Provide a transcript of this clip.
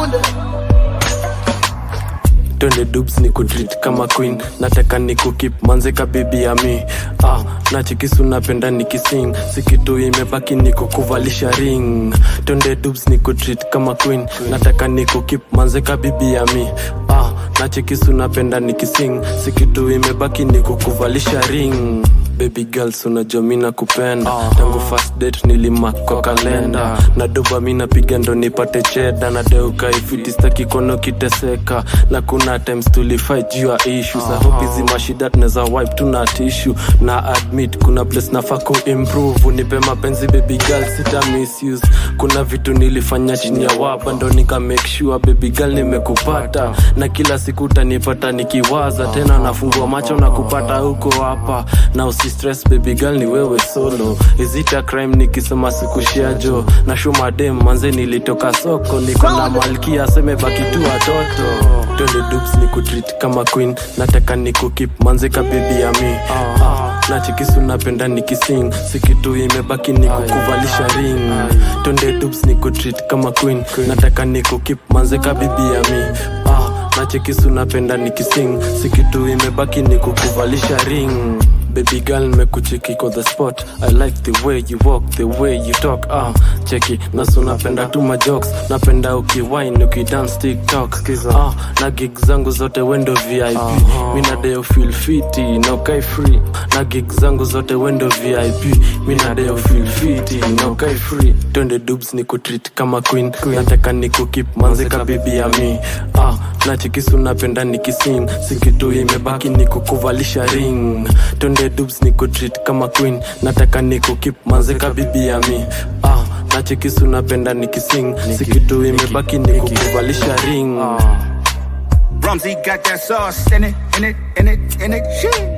Maunda. twende dubs ni kutreat kama queen nataka ni kukip manzeka bibi ya mi ah, na chikisu napenda nikising sikitu imebaki ni kukuvalisha ring twende dubs ni kutreat kama queen nataka ni kukip manzeka bibi ya mi ah, na chikisu napenda nikising sikitu imebaki ni kukuvalisha ring baby girls unajua mi nakupenda tangu first date nilimak kwa kalenda na doba mi napiga ndo nipate cheda na deuka ifiti staki kono kiteseka na kuna times tulifight juu ya issues I hope hizi mashida tunaweza wipe tuna tishu na admit kuna place nafaa kuimprove unipe mapenzi baby girl sita misuse kuna vitu nilifanya chini ya wapa ndo nika make sure baby girl nimekupata na kila siku utanipata nikiwaza tena nafungua macho na kupata huko hapa na usi stress baby girl ni wewe solo is it a crime nikisema sikushiajo na shumadem manze nilitoka soko niko na malkia seme baki tu watoto twende dubs ni kutreat kama queen nataka ni kukip manze ka baby ya mi ah, na chikisu napenda nikising sikitu imebaki ni kukuvalisha ring twende dubs ni kutreat kama queen nataka ni kukip manze ka baby ya mi ah, na chikisu napenda nikising sikitu imebaki ni kukuvalisha ring Baby girl nimekucheki kwa the spot I like the way you walk, the way you talk ah, cheki nasu napenda tu majokes napenda ukiwine ukidance tiktok ah, na gig zangu zote wendo vip minadeo feel fiti na ukai free na gig zangu zote wendo vip minadeo feel fiti na ukai free twende dubs ni kutreat kama queen nataka ni kukip manzeka bibi ya mi ah, na chikisu napenda nikising sikitu imebaki ni kukuvalisha ring twende dubs ni kutreat kama queen nataka ni kukip manzeka bibi ya mi ah, na chikisu napenda nikising sikitu imebaki ni kukuvalisha ring Rumsey got that sauce in it, in it, in it, in it. Shit.